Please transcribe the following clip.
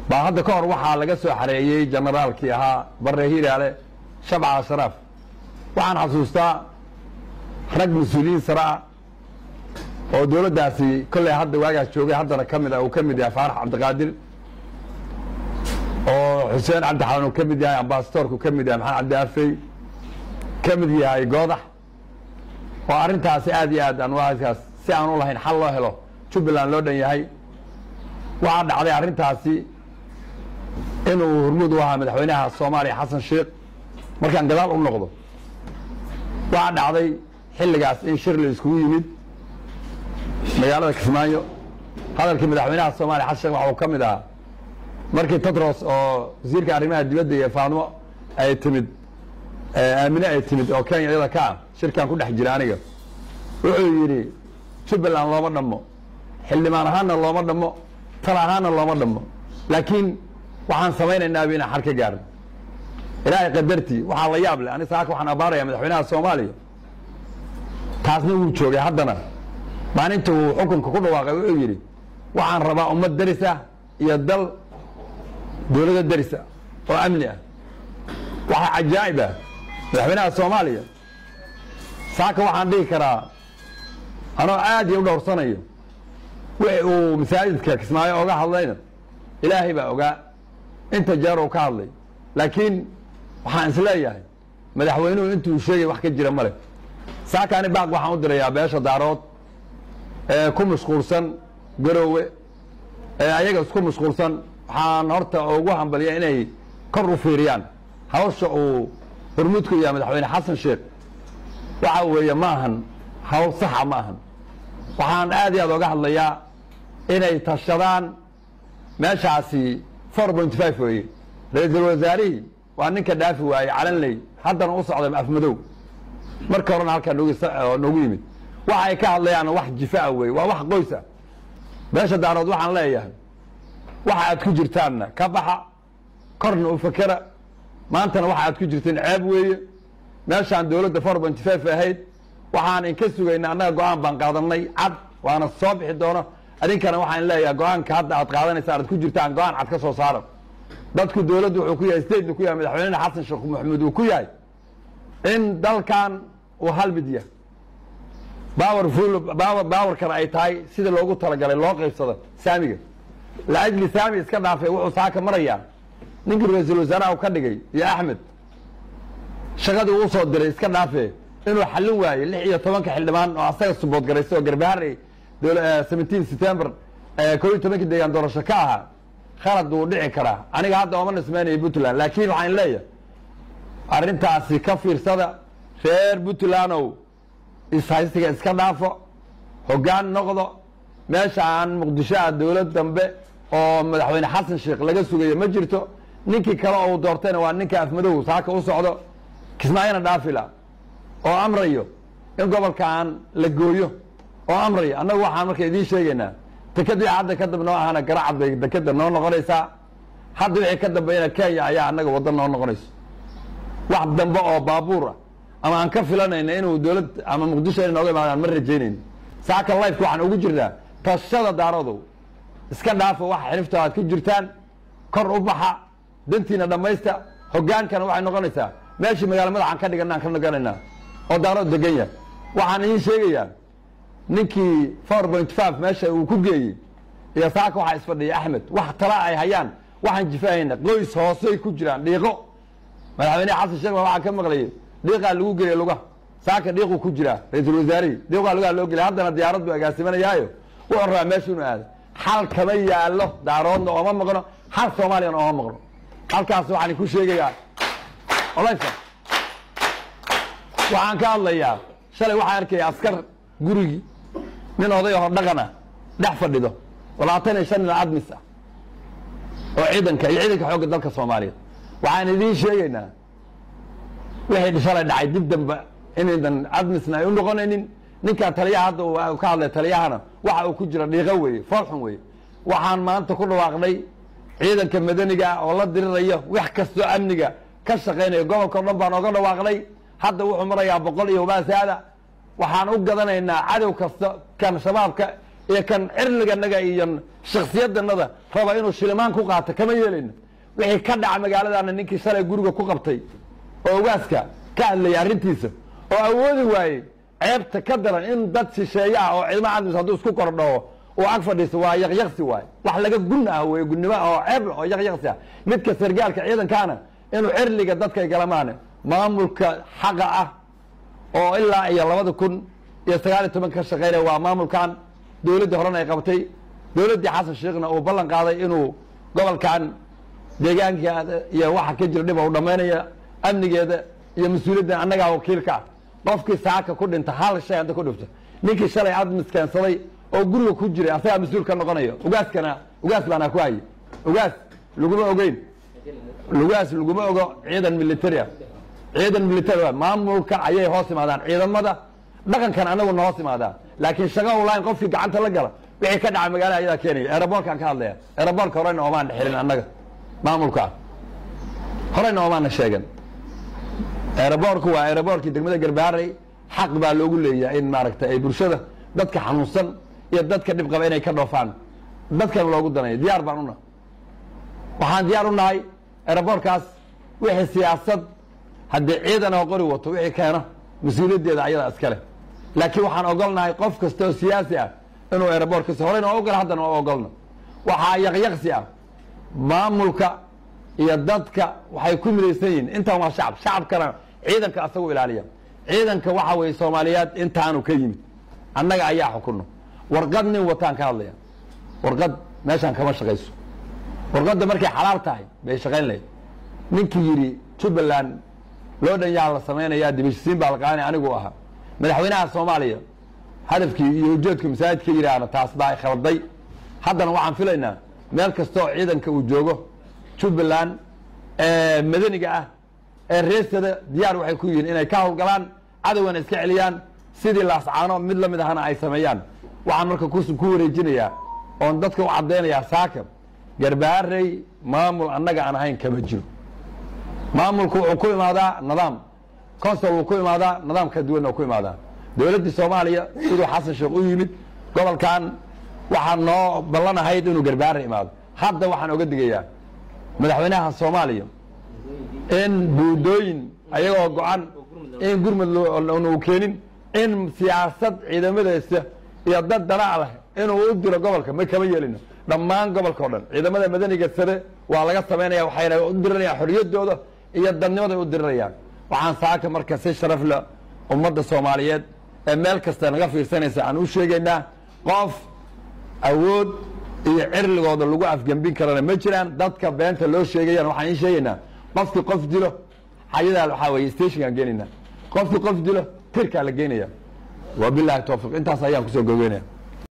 baa hadda ka hor waxaa laga soo xareeyey generaalkii ahaa bare hiraale shabca ashraaf waxaan xasuustaa rag mas-uuliyiin sare ah oo dowladdaasi kolley hadda waagaas joogay haddana ka mid ah uu ka mid yahay faarax cabdiqaadir oo xuseen cabdixalan uu ka mid yahay ambasadoorku ka mid yahay maxamed cabdi afey ka mid yahay goodax oo arrintaasi aad iyo aad aan waaskaas si aan u lahayn xal loo helo jubbaland loo dhan yahay waxaa dhacday arrintaasi inuu hormuud u ahaa madaxweynaha soomaaliya xasan sheekh markaan gadaal u noqdo waxaa dhacday xilligaas in shir la iskugu yimid magaalada kismaayo hadalkii madaxweynaha soomaaliya xasan sheekh waxa uu ka mid ahaa markii tedros oo wasiirka arrimaha dibadda iyo faadmo ay timid aamine ay timid oo kenya iyada ka ah shirkan ku dhex jira aniga wuxuu yidhi jubbaland looma dhammo xildhibaan ahaanna looma dhammo tal ahaanna looma dhammo laakiin waxaan samaynaynaabi inaan xal ka gaarno ilaahay qadartii waxaa la yaab leh ani saaka waxaan abaaraya madaxweynaha soomaaliya taasna wuu joogay haddana maalinta uu xukunka ku dhawaaqay wuxuu yidhi waxaan rabaa ummad deris ah iyo dal dowlado deris ah oo amni ah waxaa cajaa'ib ah madaxweynaha soomaaliya saaka waxaan dhihi karaa anoo aad iyo u dhowrsanayo wixi uu masaajidka kismaayo oga hadlayna ilaahay baa ogaa inta jeer uu ka hadlay laakiin waxaan isleeyahay madaxweynuhu intuu sheegay wax ka jira male saakaani baaq waxaan u dirayaa beesha daarood ee ku mashquulsan garoowe ee ayaga isku mashquulsan waxaan horta ugu hambaliya inay kor u fiiriyaan hawsha uu hormuudku yahay madaxweyne xasan sheekh waxa weeye ma ahan hawl saxa ma ahan waxaan aad iyo aad oga hadlayaa inay tashadaan meeshaasi four point five weeye ra-iisul wasaarihii waa ninka dhaafi waayey calanley haddana u socday afmadow marka horena halkaa noogu noogu yimid waxa ay ka hadlayaan wax jifaa weeye waa wax qoys ah beesha daarood waxaan leeyahay waxa aad ku jirtaanna ka baxa korna u fakera maantana waxa aad ku jirteen ceeb weeye meeshaan dowladda four point five ahayd waxaan inka sugayna annaga go-aan baan qaadanay cad waana soo bixi doono adinkana waxaan leeyahay go-aanka hadda aad qaadanaysaan aad ku jirtaan go-aan cad ka soo saara dadku dowladdu wuxuu ku yahay statena ku yahay madaxweynena xasan sheekh maxamuud uu ku yahay in dalkan uu hal mid yahay powerful power powerkana ay tahay sida loogu talagalay loo qaybsado saamiga laajli saami iska dhaafay wuxuu saaka marayaa ninkii ra-iisul wasaaraha ka dhigay iyo axmed shaqadii uu soo diray iska dhaafe inuu xallin waaye lix iyo tobanka xildhibaan oo asaga subood garaysa oo garbaharey seventeen september koo iyo tobankii deegaan doorasho ka ahaa khalad wuu dhici karaa aniga hadda ooma nismaynayo puntland laakiin waxaan leeyahay arrintaasi ka fiirsada reer puntlandow ishaysiga iska dhaafo hoggaan noqdo meesha aan muqdisho ah dowlad dambe oo madaxweyne xasan sheekh laga sugayo ma jirto ninkii kale oo uu doortayna waa ninka afmadow saaka u socdo kismaayona dhaafila oo amrayo in gobolkaan la gooyo oo amrayo annagu waxaan marka idiin sheegaynaa deked wixii hadda ka dab noo ahana garacad bay dekeda noo noqonaysaa hadda wixii ka dambeeyana kenya ayaa annaga waddan noo noqonayso wax dambe oo baabuur ah ama aan ka filanayna inuu dowlad ama muqdisho inay nooga imaadaan ma rajaynayno saaka lifeka waxaan ugu jirnaa tashada daarodow iska dhaafo waxa xilifta aad ku jirtaan kor u baxa dantiina dhammaysta hogaankana waxay noqonaysaa meeshii magaalo madaxaan ka dhiganaan ka noganaynaa oo daarood degan yahay waxaan idiin sheegayaa ninkii four point five meesha uu ku geeyey iyo saaka waxaa isfadhiya axmed wax tala ay hayaan waxaan jifahayna qoys hoosey ku jiraan dhiiqo madaxweyne xasan sheekh waxaa ka maqlayay dhiiqaa lagu geeyey lugaha saaka dhiiquu ku jiraa ra-iisul wasaarihii dhiiqaa lugaha loo gelay haddana diyaarad buu agaasimanayaayo wuxuu rabaa meesha inuu aado xal kama yaallo daaroodna ooma maqno xal soomaaliyana ooma maqno halkaas waxaan ku sheegayaa olaysa waxaan ka hadlayaa shalay waxaan arkaya askar gurigii nin oday hor dhaqana dhex fadhido labaatan iyo shan nin admis ah oo ciidanka iyo ciidanka xoogga dalka soomaaliyeed waxaan idiin sheegaynaa wixii shalay dhacay dib dambe inaydan admisna ay u noqonaynin ninkan taliyaha hadda uu ka hadlay taliyahana waxa uu ku jira dhiiqo weeye foolxun weeye waxaan maanta ku dhawaaqnay ciidanka madaniga ah oo la dirirayo wax kastoo amniga ka shaqaynaya gobolka o dhan baan oga dhawaaqnay hadda wuxuu marayaa boqol iyo wabaasaada waxaan u gadanaynaa cadow kasta kan shabaabka iyo kan cirliganaga iyo shakhsiyadanada raba inuu shilimaan ku qaato kama yeelayno wixii ka dhaca magaaladana ninkii shalay guriga ku qabtay oo ogaaska ka hadlayay arrintiisa oo awoodi waayey ceebta ka daran in dad shisheeye ah oo ciidamo cadmis hadduu isku kordhoo uu ag fadhiiso waa yaqyaqsi waay wax laga gun ah wey gunnimo ah oo ceeb oo yaqyaqsi ah midka sargaalka ciidankaana inuu cirliga dadkay galamaane maamulka xaqa ah oo ilaa iyo labada kun iyo sagaal iyo toban ka shaqeynaya waa maamulkan dowladdii horena ay qabtay dowladdii xasan sheekhna uu ballan qaaday inuu gobolkan deegaanka iyo waxa ka jira dhib u dhammaynaya amnigeeda iyo mas-uuliyadda annagaa wakiilka ah qofkii saaka ku dhinta hal shay hadda ku dhifto ninkii shalay admis keensaday oo guriga ku jiray asagaa mas-uul ka noqonayo ugaaskana ugaas baana ku hayay ugaas laguma ogeyn lugaas laguma ogo ciidan military ah ciidan military maamulka ayay hoos imaadaan ciidamada dhaqankan anaguna hoos imaadaan laakiin shaqa ulain qofkii gacanta la gala wixii ka dhaca magaalada ayadaa keenaya eeraboorkaan ka hadlaya eeraboorka horeyna oomaan dhexelin annaga maamulka horeyna oomaana sheegan eeraboorku waa eeraboorkii degmada garbaarey xaq baa loogu leeyahay in maaragtay ay bulshada dadka xanuunsan iyo dadka dhib qaba inay ka dhoofaan dadkana loogu danayo diyaar baan una waxaan diyaar u nahay eeraboorkaas wixii siyaasad haddii ciidan oo qori wato wixii keeno mas-uuliyaddeeda ayadaa iskale laakiin waxaan ogolnahay qof kasta oo siyaasi ah inuu eeraboorkasi horeyna oo ogol haddana oo ogolno waxaa yaqyaqsi ah maamulka iyo dadka waxay ku midaysan yihiin intaan waa shacab shacabkana ciidanka asagu ilaaliya ciidanka waxa weeye soomaaliyeed intaanu ka yimid annaga ayaa xukunno warqad nin wataan ka hadlaya warqad meeshaan kama shaqayso warqadda markay xalaal tahay bay shaqayn lahayd ninkii yidhi jubbaland loo dhan yaa la samaynayaa dibishisiin baa la qaanay anigu ahaa madaxweynaha soomaaliya hadafkii iyo ujeedku masaajidka yidhaahna taas baa khalday haddana waxaan filaynaa meel kasta oo ciidanka uu joogo jubbaland ee madaniga ah ee reestada diyaar waxay ku yihiin inay ka howlgalaan cadowgana iska celiyaan sidii laascaano mid la mid ahana ay sameeyaan waxaan marka ku wareejinayaa oon dadka u caddaynayaa saaka garbaarey maamul annaga aan ahayn kama jiro maamulku wuxuu ku imaadaa nidaam consol wuu ku imaadaa nidaam ka duwanna ku imaadaa dowladdii soomaaliya siduu xasan sheekh u yimid gobolkan waxaa noo ballan ahayd inuu garbaare imaado hadda waxaan oga digayaa madaxweynaha soomaaliya in buudooyin ayagoo go-an in gurmud uu keenin in siyaasad ciidamadeesa iyo dad danaa leh inuu u diro gobolka ma kama yeelino dhammaan gobolka o dhan ciidamada madaniga sare waa laga samaynaya waxayna u dirirayaan xorriyaddooda iyo dadnimaday u dirirayaan waxaan saaka marka si sharaf leh ummadda soomaaliyeed ee meel kasta naga fiirsanaysa aan u sheegaynaa qof awood iyo cirligooda lagu afgembin karana ma jiraan dadka beenta loo sheegayaan waxaan ii sheegaynaa qofkii qof dilo xayadaa waxaa weye stationkaan geenaynaa qofkii qof dilo tirkaa la geynaya wabilahi towfiq intaas ayaan kusoo gogeynaya